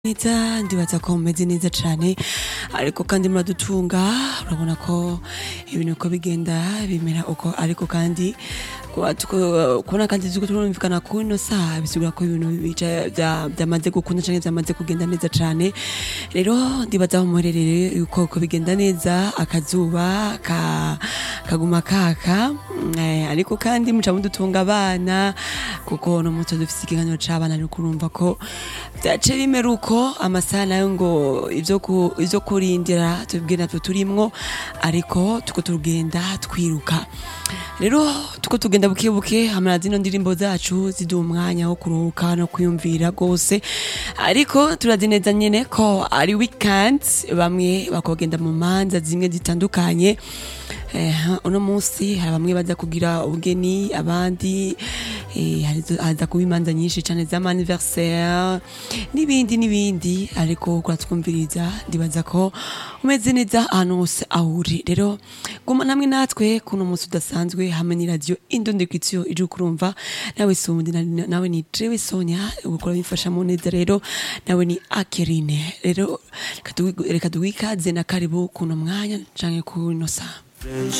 neza ndibaza ko mumeze neza cane ariko kandi muradutunga urabona ko ibintu uko bigenda bimera uko ariko kandi kuba tuko- kubona kandi turiko turumvikana ku ino saha bisigura ko ibintu bica- vya- vyamaze gukunda canke vyamaze kugenda neza cane rero ndibaza aho muherereye yuko uko bigenda neza akazuba ka, kaguma kaka Mm, eh, ariko kandi muca mudutunga abana kuko no muto dufise ikiganiro c'abana ariko urumva ko vyace bimera uko amasaha nayo ngo ivyo ku- ivyo kurindira tubwire natwe turimwo ariko tuko tugenda twiruka rero tuko tugenda buke buke hamara zino ndirimbo zacu ziduha umwanya wo kuruhuka no kwiyumvira rwose ariko turazi neza nyene ko ari weekend bamwe bakogenda mu manza zimwe zitandukanye Eh, uno munsi hari bamwe baza kugira ubugeni abandi eh, harizo- haza kuba imanza nyinshi cane z'amaniversaire n'ibindi n'ibindi ariko kuratwumviriza ndibaza ko umeze neza ahantu hose aho uri rero guma namwe natwe kuno munsi udasanzwe hamwe ni radio indondekitio ije kurumva nawe sundi na- nawe ni jewe sonia ukora bimfashamo neza rero nawe ni akerine rero reka tuwi- reka duwikaze na karibu kuno mwanya canke kuno saa